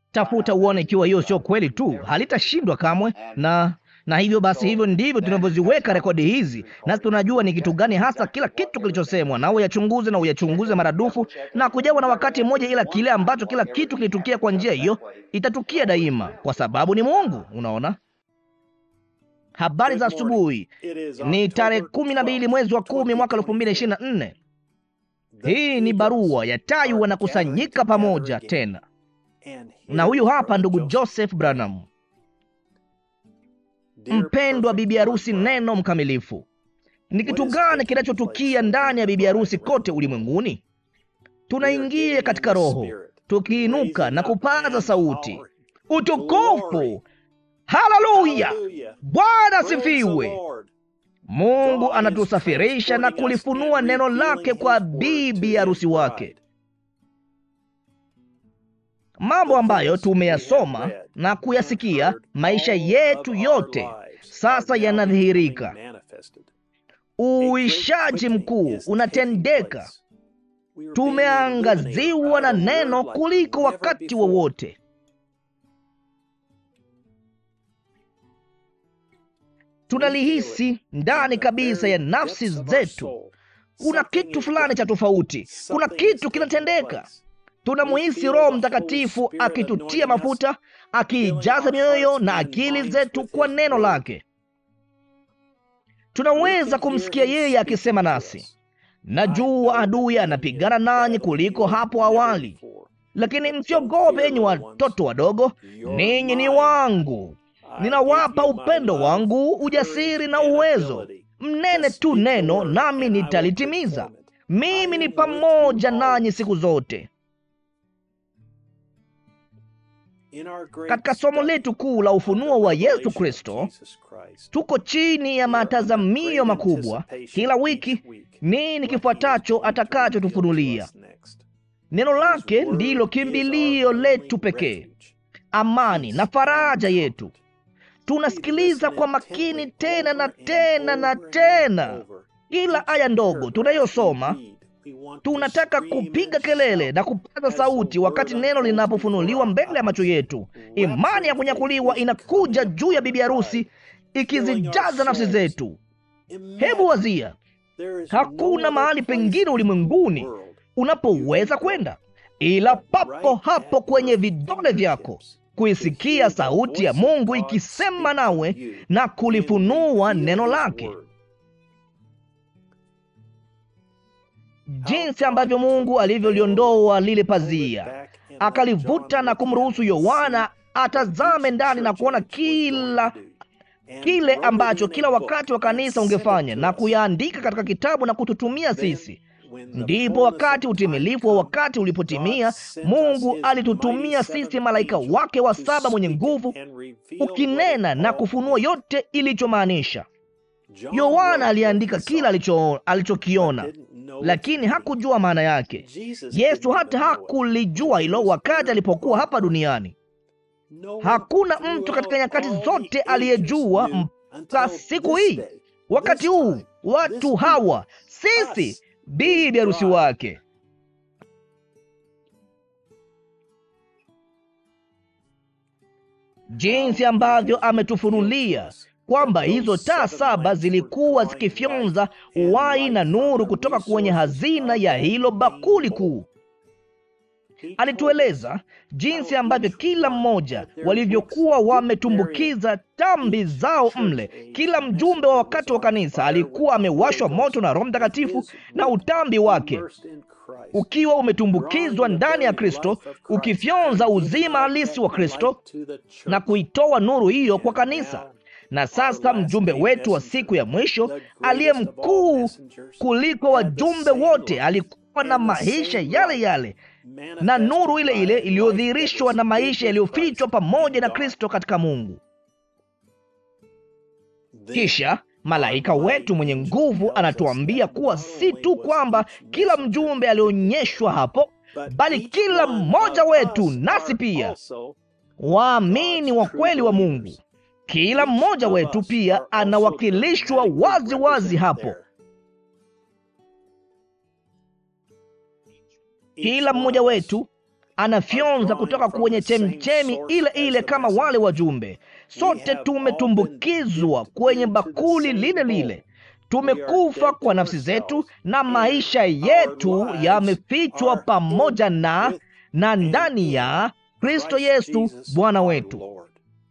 Tafuta uone ikiwa hiyo sio kweli tu, halitashindwa kamwe. Na na hivyo basi, hivyo ndivyo tunavyoziweka rekodi hizi, nasi tunajua ni kitu gani hasa kila kitu kilichosemwa, na uyachunguze na uyachunguze maradufu na kujawa na wakati mmoja, ila kile ambacho kila kitu kilitukia kwa njia hiyo itatukia daima, kwa sababu ni Mungu. Unaona. Habari za asubuhi. Ni tarehe kumi na mbili mwezi wa kumi mwaka elfu mbili na ishirini na nne. Hii ni barua ya tayu wanakusanyika pamoja tena, na huyu hapa ndugu Joseph Branham. Mpendwa bibi harusi, neno mkamilifu. Ni kitu gani kinachotukia ndani ya bibi harusi kote ulimwenguni? Tunaingia katika Roho tukiinuka na kupaza sauti, utukufu Haleluya! Bwana asifiwe. Mungu anatusafirisha na kulifunua neno lake kwa bibi harusi wake, mambo ambayo tumeyasoma na kuyasikia maisha yetu yote sasa yanadhihirika. Uishaji mkuu unatendeka. Tumeangaziwa na neno kuliko wakati wowote. Tunalihisi ndani kabisa ya nafsi zetu. Kuna kitu fulani cha tofauti, kuna kitu kinatendeka. Tunamuhisi Roho Mtakatifu akitutia mafuta, akiijaza mioyo na akili zetu kwa neno lake. Tunaweza kumsikia yeye akisema nasi, najua adui anapigana nanyi kuliko hapo awali, lakini msiogope, enyi watoto wadogo, ninyi ni wangu ninawapa upendo wangu, ujasiri na uwezo. Mnene tu neno, nami nitalitimiza. Mimi ni pamoja nanyi siku zote. Katika somo letu kuu la ufunuo wa Yesu Kristo, tuko chini ya matazamio makubwa kila wiki, nini kifuatacho atakachotufunulia. Neno lake ndilo kimbilio letu pekee, amani na faraja yetu. Tunasikiliza kwa makini tena na tena na tena kila aya ndogo tunayosoma. Tunataka kupiga kelele na kupaza sauti wakati neno linapofunuliwa mbele ya macho yetu. Imani ya kunyakuliwa inakuja juu ya bibi harusi ikizijaza nafsi zetu. Hebu wazia, hakuna mahali pengine ulimwenguni unapoweza kwenda ila papo hapo kwenye vidole vyako kuisikia sauti ya Mungu ikisema nawe na kulifunua neno lake. Jinsi ambavyo Mungu alivyoliondoa lile pazia, akalivuta na kumruhusu Yohana atazame ndani na kuona kila kile ambacho kila wakati wa kanisa ungefanya na kuyaandika katika kitabu na kututumia sisi. Ndipo wakati utimilifu wa wakati ulipotimia, Mungu alitutumia sisi malaika wake wa saba mwenye nguvu, ukinena na kufunua yote ilichomaanisha. Yohana aliandika kila alicho alichokiona, lakini hakujua maana yake. Yesu hata hakulijua hilo wakati alipokuwa hapa duniani. Hakuna mtu katika nyakati zote aliyejua mpaka siku hii, wakati huu, watu hawa sisi bibi harusi wake. Jinsi ambavyo ametufunulia kwamba hizo taa saba zilikuwa zikifyonza uhai na nuru kutoka kwenye hazina ya hilo bakuli kuu. Alitueleza jinsi ambavyo kila mmoja walivyokuwa wametumbukiza tambi zao mle. Kila mjumbe wa wakati wa kanisa alikuwa amewashwa moto na Roho Mtakatifu, na utambi wake ukiwa umetumbukizwa ndani ya Kristo, ukifyonza uzima halisi wa Kristo na kuitoa nuru hiyo kwa kanisa. Na sasa mjumbe wetu wa siku ya mwisho aliye mkuu kuliko wajumbe wote alikuwa na maisha yale yale na nuru ile ile iliyodhihirishwa na maisha yaliyofichwa pamoja na Kristo katika Mungu. Kisha malaika wetu mwenye nguvu anatuambia kuwa si tu kwamba kila mjumbe alionyeshwa hapo, bali kila mmoja wetu nasi pia waamini wa kweli wa Mungu, kila mmoja wetu pia anawakilishwa wazi wazi hapo. Kila mmoja wetu anafyonza kutoka kwenye chemchemi ile ile kama wale wajumbe. Sote tumetumbukizwa kwenye bakuli lile lile. Tumekufa kwa nafsi zetu na maisha yetu yamefichwa pamoja na na ndani ya Kristo Yesu Bwana wetu.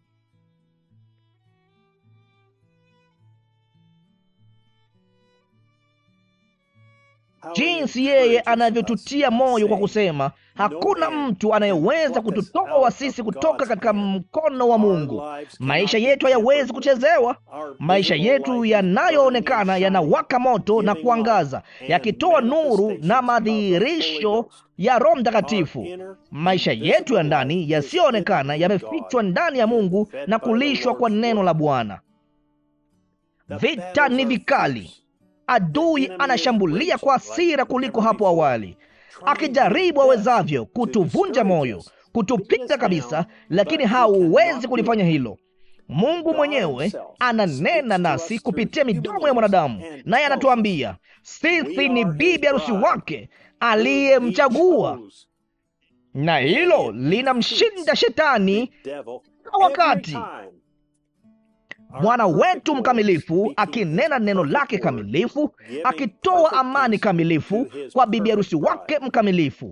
Jinsi yeye anavyotutia moyo kwa kusema, hakuna mtu anayeweza kututoa sisi kutoka katika mkono wa Mungu. Maisha yetu hayawezi kuchezewa. Maisha yetu yanayoonekana yanawaka moto na kuangaza, yakitoa nuru na madhihirisho ya Roho Mtakatifu. Maisha yetu ya ndani yasiyoonekana yamefichwa ndani ya Mungu na kulishwa kwa neno la Bwana. Vita ni vikali. Adui anashambulia kwa hasira kuliko hapo awali, akijaribu awezavyo kutuvunja moyo, kutupiga kabisa, lakini hauwezi kulifanya hilo. Mungu mwenyewe ananena nasi kupitia midomo ya mwanadamu, naye anatuambia sisi ni bibi harusi wake aliyemchagua, na hilo linamshinda shetani kwa wakati Bwana wetu mkamilifu akinena neno lake kamilifu, akitoa amani kamilifu kwa bibi harusi wake mkamilifu.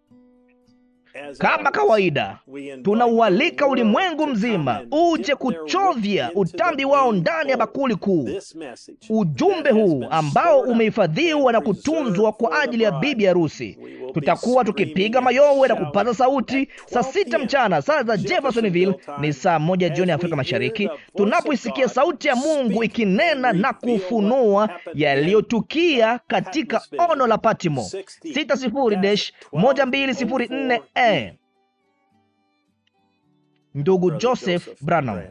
Kama kawaida, tunaualika ulimwengu mzima uje kuchovya utambi wao ndani ya bakuli kuu. Ujumbe huu ambao umehifadhiwa na kutunzwa kwa ajili ya bibi harusi, tutakuwa tukipiga mayowe na kupaza sauti saa sita mchana saa za Jeffersonville, ni saa moja jioni ya Afrika Mashariki, tunapoisikia sauti ya Mungu ikinena na kufunua yaliyotukia katika ono la Patimo 60-1204 Ndugu Joseph Branham.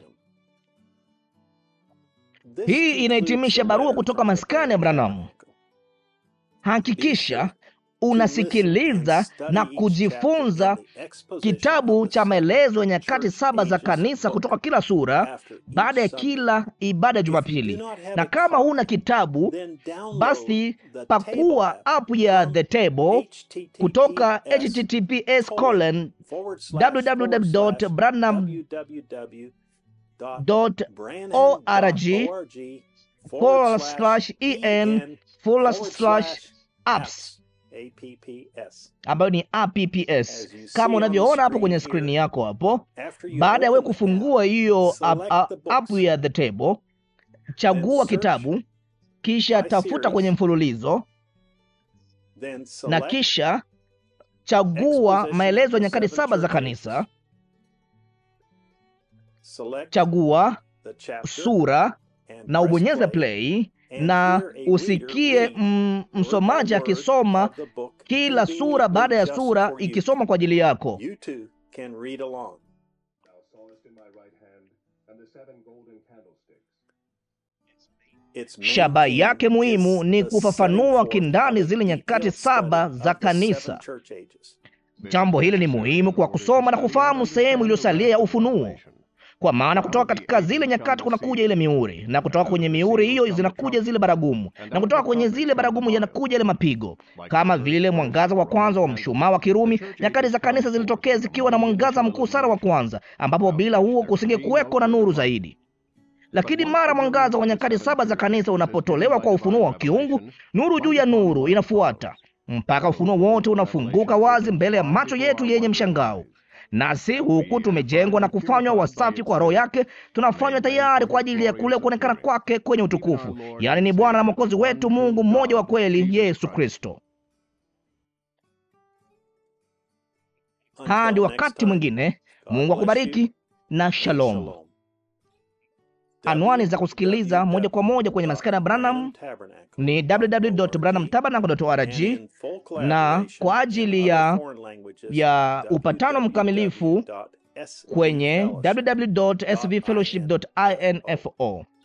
Hii inahitimisha barua kutoka maskani ya Branham. Hakikisha unasikiliza na kujifunza kitabu cha maelezo ya nyakati saba za kanisa kutoka kila sura baada ya kila ibada ya Jumapili. Na kama huna kitabu, basi pakua app ya The Table kutoka https colon www.branham.org forward slash en forward slash apps ambayo ni apps kama unavyoona hapo kwenye skrini yako hapo. Baada ya wewe kufungua hiyo app ya The Table, chagua kitabu, kisha tafuta kwenye mfululizo, na kisha chagua maelezo ya nyakati saba za kanisa, chagua sura na ubonyeze play na usikie msomaji akisoma kila sura baada ya sura ikisoma kwa ajili yako. Shabaha yake muhimu ni kufafanua kindani zile nyakati saba za kanisa. Jambo hili ni muhimu kwa kusoma na kufahamu sehemu iliyosalia ya ufunuo kwa maana kutoka katika zile nyakati kunakuja ile mihuri, na kutoka kwenye mihuri hiyo zinakuja zile baragumu, na kutoka kwenye zile baragumu yanakuja ile mapigo. Kama vile mwangaza wa kwanza wa mshumaa wa Kirumi, nyakati za kanisa zilitokea zikiwa na mwangaza mkuu sana wa kwanza, ambapo bila huo kusingekuweko na nuru zaidi. Lakini mara mwangaza wa nyakati saba za kanisa unapotolewa kwa ufunuo wa kiungu, nuru juu ya nuru inafuata mpaka ufunuo wote unafunguka wazi mbele ya macho yetu yenye mshangao nasi huku tumejengwa na kufanywa wasafi kwa Roho yake, tunafanywa tayari kwa ajili ya kule kuonekana kwake kwenye utukufu, yaani ni Bwana na Mwokozi wetu Mungu mmoja wa kweli, Yesu Kristo. Hadi wakati mwingine, Mungu akubariki na shalom. Anwani za kusikiliza moja kwa moja kwenye maskani ya Branham ni www.branhamtabernacle.org, na kwa ajili ya ya upatano mkamilifu kwenye www.svfellowship.info.